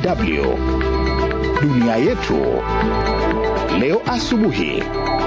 DW dunia yetu leo asubuhi.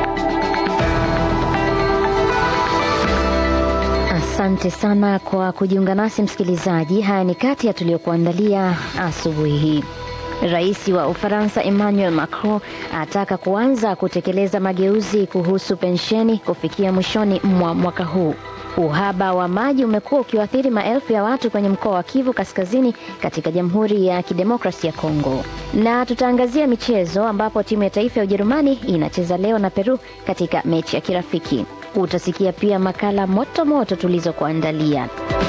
Asante sana kwa kujiunga nasi msikilizaji. Haya ni kati ya tuliyokuandalia asubuhi hii. Rais wa Ufaransa Emmanuel Macron ataka kuanza kutekeleza mageuzi kuhusu pensheni kufikia mwishoni mwa mwaka huu. Uhaba wa maji umekuwa ukiwaathiri maelfu ya watu kwenye mkoa wa Kivu Kaskazini katika Jamhuri ya Kidemokrasi ya Kongo. Na tutaangazia michezo ambapo timu ya taifa ya Ujerumani inacheza leo na Peru katika mechi ya kirafiki. Utasikia pia makala moto moto tulizokuandalia.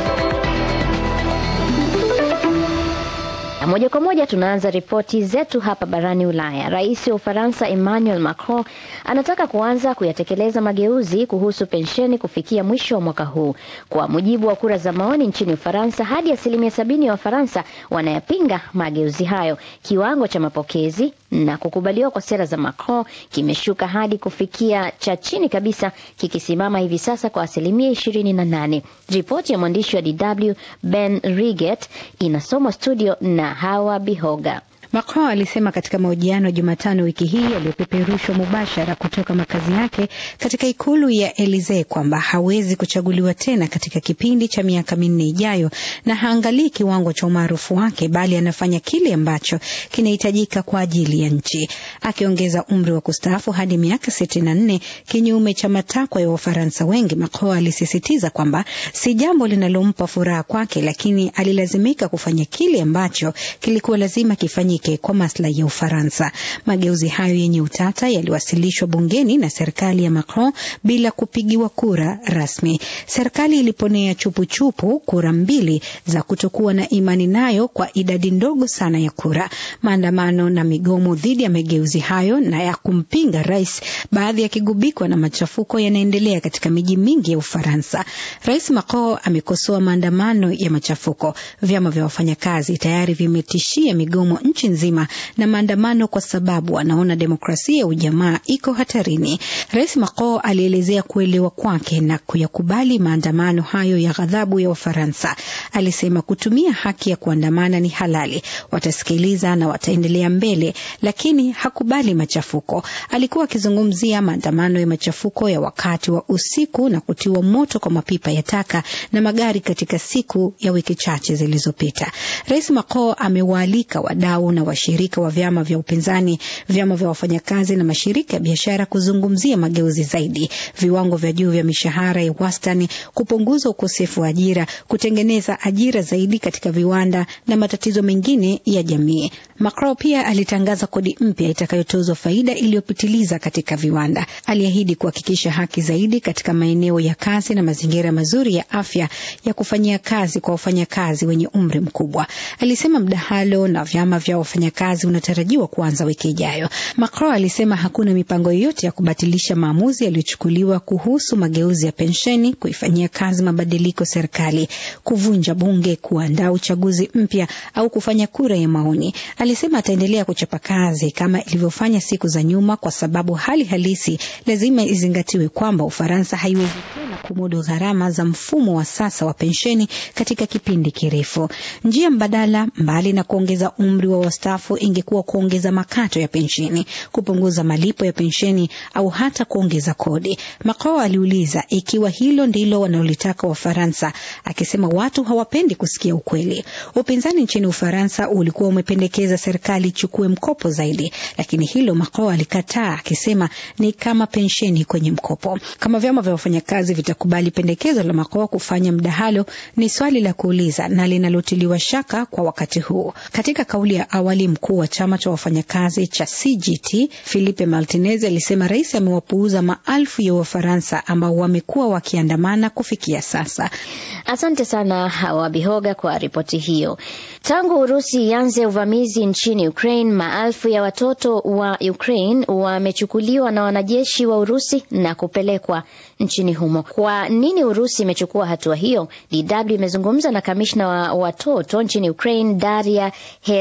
Na moja kwa moja tunaanza ripoti zetu hapa barani Ulaya. Rais wa Ufaransa Emmanuel Macron anataka kuanza kuyatekeleza mageuzi kuhusu pensheni kufikia mwisho wa mwaka huu. Kwa mujibu wa kura za maoni nchini Ufaransa, hadi asilimia sabini ya Wafaransa wanayapinga mageuzi hayo. Kiwango cha mapokezi na kukubaliwa kwa sera za Macron kimeshuka hadi kufikia cha chini kabisa, kikisimama hivi sasa kwa asilimia ishirini na nane. Ripoti ya mwandishi wa DW Ben Riget inasomwa studio na Hawa Bihoga. Macron alisema katika mahojiano Jumatano wiki hii yaliyopeperushwa mubashara kutoka makazi yake katika ikulu ya Elisee kwamba hawezi kuchaguliwa tena katika kipindi cha miaka minne ijayo, na haangalii kiwango cha umaarufu wake, bali anafanya kile ambacho kinahitajika kwa ajili ya nchi, akiongeza umri wa kustaafu hadi miaka sitini na nne kinyume cha matakwa ya Wafaransa wengi. Macron alisisitiza kwamba si jambo linalompa furaha kwake, lakini alilazimika kufanya kile ambacho kilikuwa lazima kifanyike kwa maslahi ya Ufaransa. Mageuzi hayo yenye utata yaliwasilishwa bungeni na serikali ya Macron bila kupigiwa kura rasmi. Serikali iliponea chupuchupu kura mbili za kutokuwa na imani nayo kwa idadi ndogo sana ya kura. Maandamano na migomo dhidi ya mageuzi hayo na ya kumpinga rais, baadhi yakigubikwa na machafuko, yanaendelea katika miji mingi ya Ufaransa. Rais Macron amekosoa maandamano ya machafuko. Vyama vya wafanyakazi tayari vimetishia migomo nchi nzima na maandamano kwa sababu anaona demokrasia ya ujamaa iko hatarini. Rais Macron alielezea kuelewa kwake na kuyakubali maandamano hayo ya ghadhabu ya Wafaransa. Alisema kutumia haki ya kuandamana ni halali, watasikiliza na wataendelea mbele, lakini hakubali machafuko. Alikuwa akizungumzia maandamano ya machafuko ya wakati wa usiku na kutiwa moto kwa mapipa ya taka na magari katika siku ya wiki chache zilizopita. Rais Macron amewaalika wadau na washirika wa vyama vya upinzani, vyama vya wafanyakazi na mashirika ya biashara kuzungumzia mageuzi zaidi, viwango vya juu vya mishahara ya wastani, kupunguza ukosefu wa ajira, kutengeneza ajira zaidi katika viwanda na matatizo mengine ya jamii. Macron pia alitangaza kodi mpya itakayotozwa faida iliyopitiliza katika viwanda. Aliahidi kuhakikisha haki zaidi katika maeneo ya kazi na mazingira mazuri ya afya ya kufanyia kazi kwa wafanyakazi wenye umri mkubwa. Alisema mdahalo na vyama vya wafanyakazi unatarajiwa kuanza wiki ijayo. Macron alisema hakuna mipango yoyote ya kubatilisha maamuzi yaliyochukuliwa kuhusu mageuzi ya pensheni, kuifanyia kazi mabadiliko serikali, kuvunja bunge, kuandaa uchaguzi mpya au kufanya kura ya maoni. Alisema ataendelea kuchapa kazi kama ilivyofanya siku za nyuma, kwa sababu hali halisi lazima izingatiwe kwamba Ufaransa haiwezi tena kumudu gharama za mfumo wa sasa wa pensheni katika kipindi kirefu. Njia mbadala, mbali na kuongeza umri wa wastaafu, ingekuwa kuongeza makato ya pensheni, kupunguza malipo ya pensheni au hata kuongeza kodi. Macron aliuliza ikiwa hilo ndilo wanalolitaka Wafaransa, akisema watu hawapendi kusikia ukweli. Upinzani nchini Ufaransa ulikuwa umependekeza serikali ichukue mkopo zaidi, lakini hilo Macron alikataa, akisema ni kama pensheni kwenye mkopo. Kama vyama vya wafanyakazi vitakubali pendekezo la Macron kufanya mdahalo, ni swali la kuuliza na linalotiliwa shaka kwa wakati huu. Katika kauli ya awali, mkuu wa chama cha wafanyakazi cha CGT Philippe Martinez alisema rais amewapuuza maelfu ya Wafaransa ambao wamekuwa wakiandamana kufikia sasa. Asante sana Hawa Bihoga kwa ripoti hiyo. Tangu Urusi ianze uvamizi nchini Ukraine, maelfu ya watoto wa Ukraine wamechukuliwa na wanajeshi wa Urusi na kupelekwa nchini humo. Kwa nini Urusi imechukua hatua hiyo? DW imezungumza na kamishna wa watoto nchini Ukraine, Daria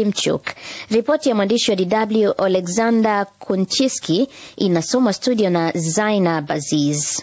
Demchuk. Ripoti ya mwandishi wa DW Alexander Kunchiski inasomwa studio na Zainab Aziz.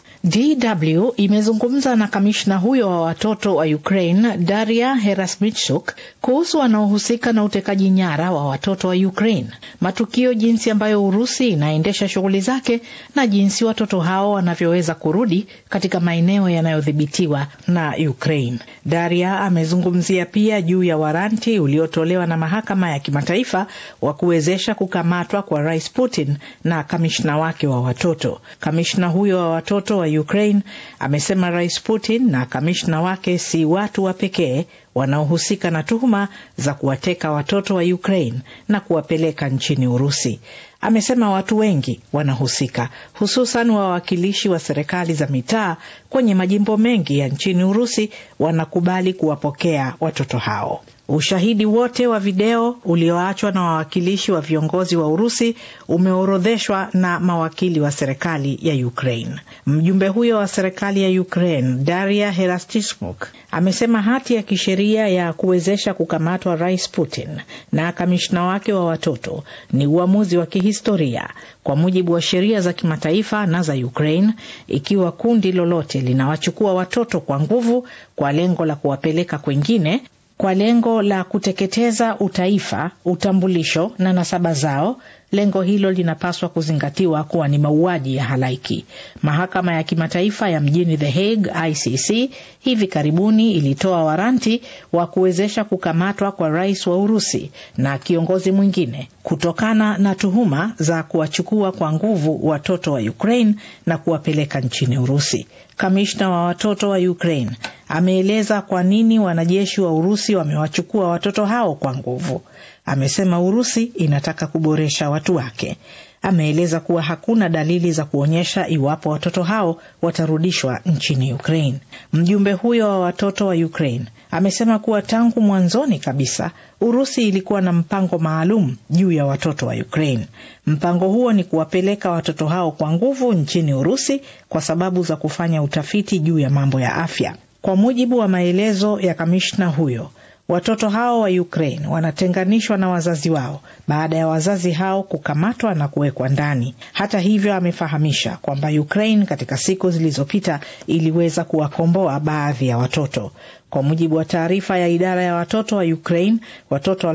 DW imezungumza na kamishna huyo wa watoto wa Ukraine Daria Herasmichuk kuhusu wanaohusika na utekaji nyara wa watoto wa Ukraine, matukio, jinsi ambayo Urusi inaendesha shughuli zake na jinsi watoto hao wanavyoweza kurudi katika maeneo yanayodhibitiwa na Ukraine. Daria amezungumzia pia juu ya waranti uliotolewa na mahakama ya kimataifa wa kuwezesha kukamatwa kwa Rais Putin na kamishna wake wa watoto. Kamishna huyo wa watoto wa Ukraine amesema Rais Putin na kamishna wake si watu wa pekee wanaohusika na tuhuma za kuwateka watoto wa Ukraine na kuwapeleka nchini Urusi. Amesema watu wengi wanahusika, hususan wawakilishi wa serikali za mitaa kwenye majimbo mengi ya nchini Urusi wanakubali kuwapokea watoto hao. Ushahidi wote wa video ulioachwa na wawakilishi wa viongozi wa Urusi umeorodheshwa na mawakili wa serikali ya Ukraine. Mjumbe huyo wa serikali ya Ukraine, Daria Herastismuk, amesema hati ya kisheria ya kuwezesha kukamatwa Rais Putin na kamishna wake wa watoto ni uamuzi wa kihistoria kwa mujibu wa sheria za kimataifa na za Ukraine, ikiwa kundi lolote linawachukua watoto kwa nguvu kwa lengo la kuwapeleka kwengine kwa lengo la kuteketeza utaifa, utambulisho na nasaba zao, lengo hilo linapaswa kuzingatiwa kuwa ni mauaji ya halaiki. Mahakama ya kimataifa ya mjini The Hague, ICC, hivi karibuni ilitoa waranti wa kuwezesha kukamatwa kwa rais wa Urusi na kiongozi mwingine kutokana na tuhuma za kuwachukua kwa nguvu watoto wa Ukraine na kuwapeleka nchini Urusi. Kamishna wa watoto wa Ukraine ameeleza kwa nini wanajeshi wa Urusi wamewachukua watoto hao kwa nguvu. Amesema Urusi inataka kuboresha watu wake. Ameeleza kuwa hakuna dalili za kuonyesha iwapo watoto hao watarudishwa nchini Ukraine. Mjumbe huyo wa watoto wa Ukraine amesema kuwa tangu mwanzoni kabisa Urusi ilikuwa na mpango maalum juu ya watoto wa Ukraine. Mpango huo ni kuwapeleka watoto hao kwa nguvu nchini Urusi kwa sababu za kufanya utafiti juu ya mambo ya afya. Kwa mujibu wa maelezo ya kamishna huyo, watoto hao wa Ukraine wanatenganishwa na wazazi wao baada ya wazazi hao kukamatwa na kuwekwa ndani. Hata hivyo, amefahamisha kwamba Ukraine katika siku zilizopita iliweza kuwakomboa baadhi ya watoto. Kwa mujibu wa taarifa ya idara ya watoto wa Ukraine, watoto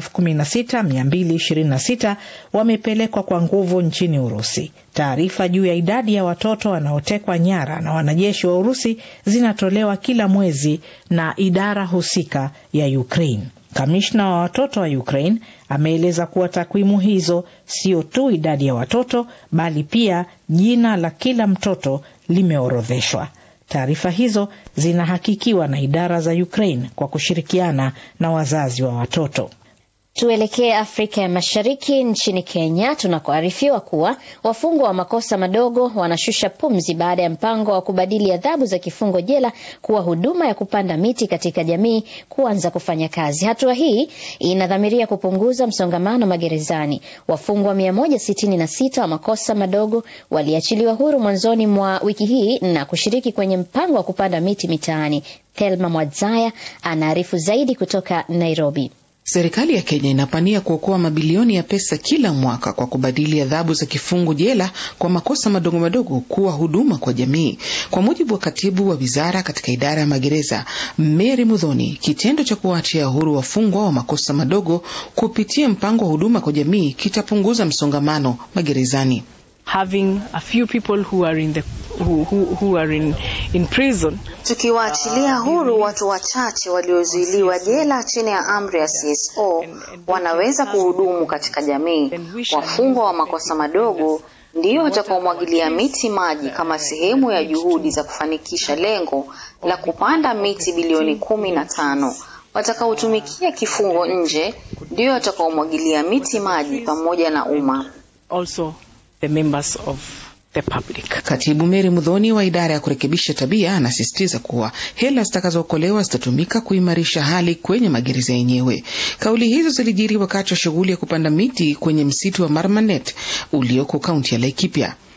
16226 wamepelekwa kwa nguvu nchini Urusi. Taarifa juu ya idadi ya watoto wanaotekwa nyara na wanajeshi wa Urusi zinatolewa kila mwezi na idara husika ya Ukraine. Kamishna wa watoto wa Ukraine ameeleza kuwa takwimu hizo sio tu idadi ya watoto bali pia jina la kila mtoto limeorodheshwa. Taarifa hizo zinahakikiwa na idara za Ukraine kwa kushirikiana na wazazi wa watoto. Tuelekee Afrika ya Mashariki, nchini Kenya, tunakoarifiwa kuwa wafungwa wa makosa madogo wanashusha pumzi baada ya mpango wa kubadili adhabu za kifungo jela kuwa huduma ya kupanda miti katika jamii kuanza kufanya kazi. Hatua hii inadhamiria kupunguza msongamano magerezani. Wafungwa 166 wa makosa madogo waliachiliwa huru mwanzoni mwa wiki hii na kushiriki kwenye mpango wa kupanda miti mitaani. Thelma Mwadzaya anaarifu zaidi kutoka Nairobi. Serikali ya Kenya inapania kuokoa mabilioni ya pesa kila mwaka kwa kubadili adhabu za kifungo jela kwa makosa madogo madogo kuwa huduma kwa jamii. Kwa mujibu wa katibu wa wizara katika idara ya magereza Mary Mudhoni, kitendo cha kuwaachia huru wafungwa wa makosa madogo kupitia mpango wa huduma kwa jamii kitapunguza msongamano magerezani. Having a few people who are in the who, who, who are in, in prison. Tukiwaachilia huru watu wachache waliozuiliwa jela chini ya amri ya CSO wanaweza kuhudumu katika jamii. Wafungwa wa makosa madogo ndio watakaomwagilia miti maji kama sehemu ya juhudi za kufanikisha lengo la kupanda miti bilioni kumi na tano. Watakaotumikia kifungo nje ndio watakaomwagilia miti maji pamoja na umma. Also the members of the public. Katibu Mary Mudhoni wa idara ya kurekebisha tabia anasisitiza kuwa hela zitakazookolewa zitatumika kuimarisha hali kwenye magereza yenyewe. Kauli hizo zilijiri wakati wa shughuli ya kupanda miti kwenye msitu wa Marmanet ulioko kaunti ya Laikipia.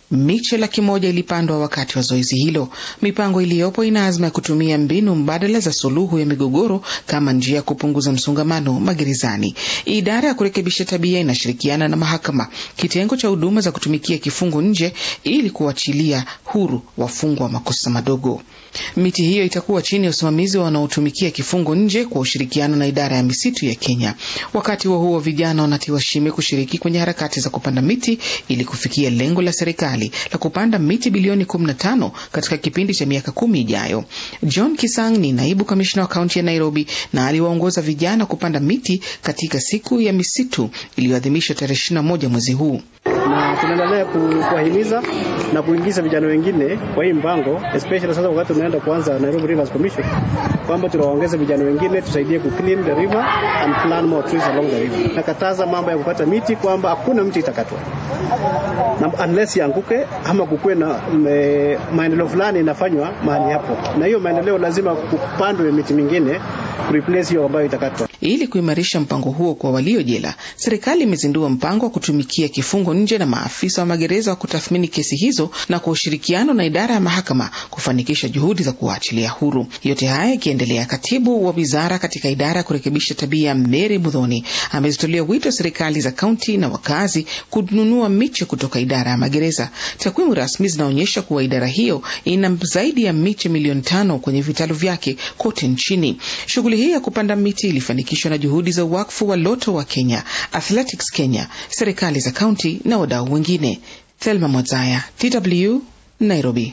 Miche laki moja ilipandwa wakati wa zoezi hilo. Mipango iliyopo ina azma ya kutumia mbinu mbadala za suluhu ya migogoro kama njia ya kupunguza msongamano magerezani. Idara ya kurekebisha tabia inashirikiana na mahakama, kitengo cha huduma za kutumikia kifungo nje, ili kuachilia huru wafungwa wa makosa madogo. Miti hiyo itakuwa chini ya usimamizi wa wanaotumikia kifungo nje kwa ushirikiano na idara ya misitu ya Kenya. Wakati huo huo, vijana wanatiwa shime kushiriki kwenye harakati za kupanda miti ili kufikia lengo la serikali la kupanda miti bilioni 15 katika kipindi cha miaka kumi ijayo. John Kisang ni naibu kamishna wa kaunti ya Nairobi na aliwaongoza vijana kupanda miti katika siku ya misitu iliyoadhimishwa tarehe 21 mwezi huu na tunaendelea kuwahimiza na kuingiza vijana wengine kwa hii mpango, especially sasa wakati tunaenda kuanza Nairobi Rivers Commission, kwamba tunawaongeza vijana wengine tusaidie ku clean the river and plant more trees along the river. Nakataza mambo ya kukata miti, kwamba hakuna mti itakatwa na unless yanguke ama kukuwe na me, maendeleo fulani inafanywa mahali hapo, na hiyo maendeleo lazima kupandwe miti mingine kureplace hiyo ambayo itakatwa. Ili kuimarisha mpango huo kwa walio jela, serikali imezindua mpango wa kutumikia kifungo nje na maafisa wa magereza wa kutathmini kesi hizo na kwa ushirikiano na idara ya mahakama kufanikisha juhudi za kuwaachilia huru. Yote haya ikiendelea, katibu wa wizara katika idara ya kurekebisha tabia Mary Mudhoni amezitolea wito serikali za kaunti na wakazi kununua miche kutoka idara ya magereza. Takwimu rasmi zinaonyesha kuwa idara hiyo ina zaidi ya miche milioni tano kwenye vitalu vyake kote nchini. Shughuli hii ya kupanda miti ilifanikishwa na juhudi za wakfu wa Loto wa Kenya, Athletics Kenya, serikali za kaunti na wadau wengine. Thelma Mwazaya, DW, Nairobi.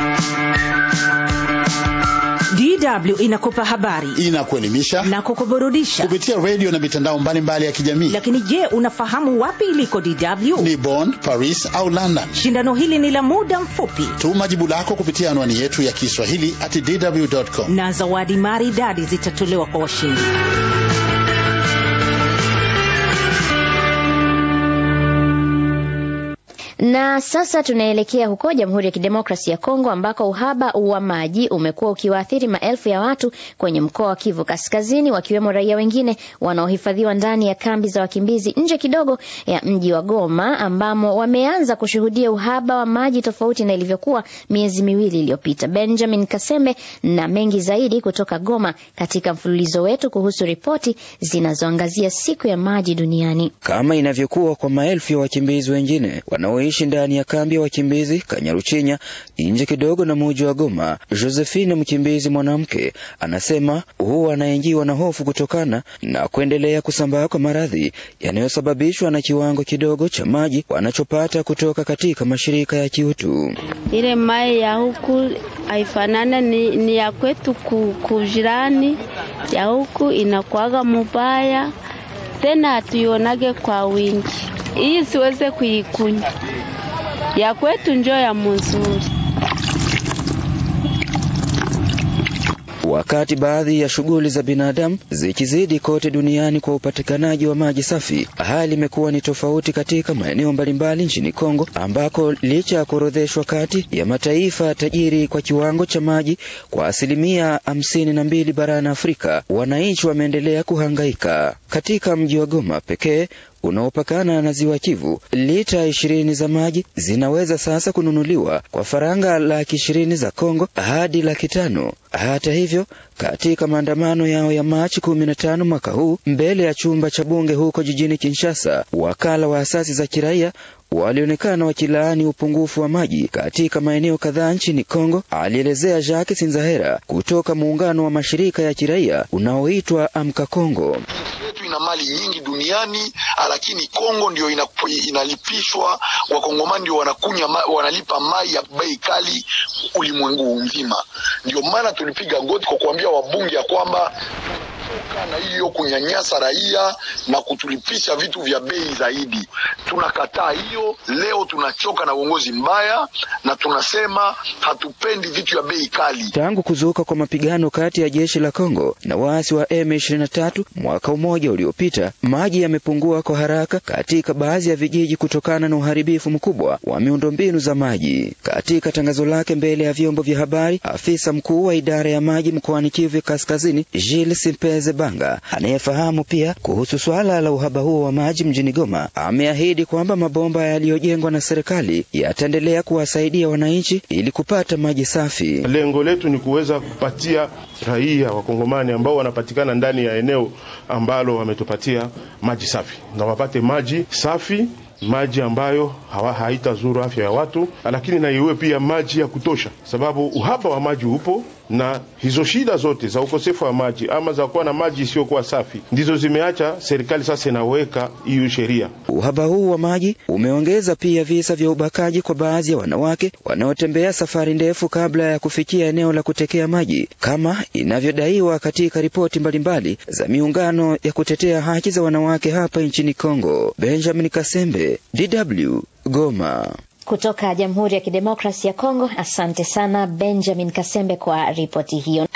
DW inakupa habari, inakuelimisha na kukuburudisha kupitia redio na mitandao mbalimbali ya kijamii. Lakini je, unafahamu wapi iliko DW? Ni Bonn, Paris au London? Shindano hili ni la muda mfupi. Tuma jibu lako kupitia anwani yetu ya Kiswahili at dw.com, na zawadi maridadi zitatolewa kwa washindi. Na sasa tunaelekea huko Jamhuri ya Kidemokrasia ya Kongo ambako uhaba wa maji umekuwa ukiwaathiri maelfu ya watu kwenye mkoa wa Kivu Kaskazini, wakiwemo raia wengine wanaohifadhiwa ndani ya kambi za wakimbizi nje kidogo ya mji wa Goma, ambamo wameanza kushuhudia uhaba wa maji tofauti na ilivyokuwa miezi miwili iliyopita. Benjamin Kasembe na mengi zaidi kutoka Goma katika mfululizo wetu kuhusu ripoti zinazoangazia siku ya maji duniani. Kama inavyokuwa kwa maelfu ya wakimbizi wengine wanao ishi ndani ya kambi ya wakimbizi Kanyaruchinya nje kidogo na muji wa Goma. Josephine, mkimbizi mwanamke, anasema huwa anaingiwa na hofu kutokana na kuendelea kusambaa kwa maradhi yanayosababishwa na kiwango kidogo cha maji wanachopata kutoka katika mashirika ya kiutu. Ile mai ya huku haifanane ni, ni ya kwetu kujirani, ya huku inakuaga mubaya tena hatuionage kwa wingi hii siweze kuikunywa ya kwetu njo ya mzuri. Wakati baadhi ya shughuli za binadamu zikizidi kote duniani kwa upatikanaji wa maji safi, hali imekuwa ni tofauti katika maeneo mbalimbali nchini Kongo, ambako licha ya kuorodheshwa kati ya mataifa tajiri kwa kiwango cha maji kwa asilimia hamsini na mbili barani Afrika, wananchi wameendelea kuhangaika. Katika mji wa Goma pekee unaopakana na ziwa Kivu, lita ishirini za maji zinaweza sasa kununuliwa kwa faranga laki ishirini za Kongo hadi laki tano. Hata hivyo, katika maandamano yao ya Machi kumi na tano mwaka huu mbele ya chumba cha bunge huko jijini Kinshasa, wakala wa asasi za kiraia walionekana wakilaani upungufu wa maji katika maeneo kadhaa nchini Kongo, alielezea Jacques Sinzahera kutoka muungano wa mashirika ya kiraia unaoitwa Amka Kongo. Ina mali nyingi duniani, lakini Kongo ndio inalipishwa, wakongomani ndio wanakunya ma, wanalipa mai ya bei kali ulimwengu mzima. Ndio maana tulipiga goti kwa kuambia wabunge ya kwamba na hiyo kunyanyasa raia na kutulipisha vitu vya bei zaidi. Tunakataa hiyo. Leo tunachoka na uongozi mbaya na tunasema hatupendi vitu vya bei kali. Tangu kuzuka kwa mapigano kati ya jeshi la Kongo na waasi wa M23 mwaka mmoja uliopita, maji yamepungua kwa haraka katika baadhi ya vijiji kutokana na uharibifu mkubwa wa miundombinu za maji. Katika tangazo lake mbele ya vyombo vya habari, afisa mkuu wa idara ya maji mkoani Kivu Kaskazini, Gilles Simpe Blaise Banga anayefahamu pia kuhusu suala la uhaba huo wa maji mjini Goma ameahidi kwamba mabomba yaliyojengwa na serikali yataendelea kuwasaidia wananchi ili kupata maji safi. Lengo letu ni kuweza kupatia raia wakongomani ambao wanapatikana ndani ya eneo ambalo wametupatia maji safi na wapate maji safi maji ambayo hawa haitazuru afya ya watu, lakini na iwe pia maji ya kutosha, sababu uhaba wa maji upo na hizo shida zote za ukosefu wa maji ama za kuwa na maji isiyokuwa safi ndizo zimeacha serikali sasa inaweka hiyo sheria. Uhaba huu wa maji umeongeza pia visa vya ubakaji kwa baadhi ya wanawake wanaotembea safari ndefu kabla ya kufikia eneo la kutekea maji, kama inavyodaiwa katika ripoti mbalimbali za miungano ya kutetea haki za wanawake hapa nchini Kongo. Benjamin Kasembe, DW, Goma. Kutoka Jamhuri ya Kidemokrasi ya Kongo, asante sana Benjamin Kasembe kwa ripoti hiyo.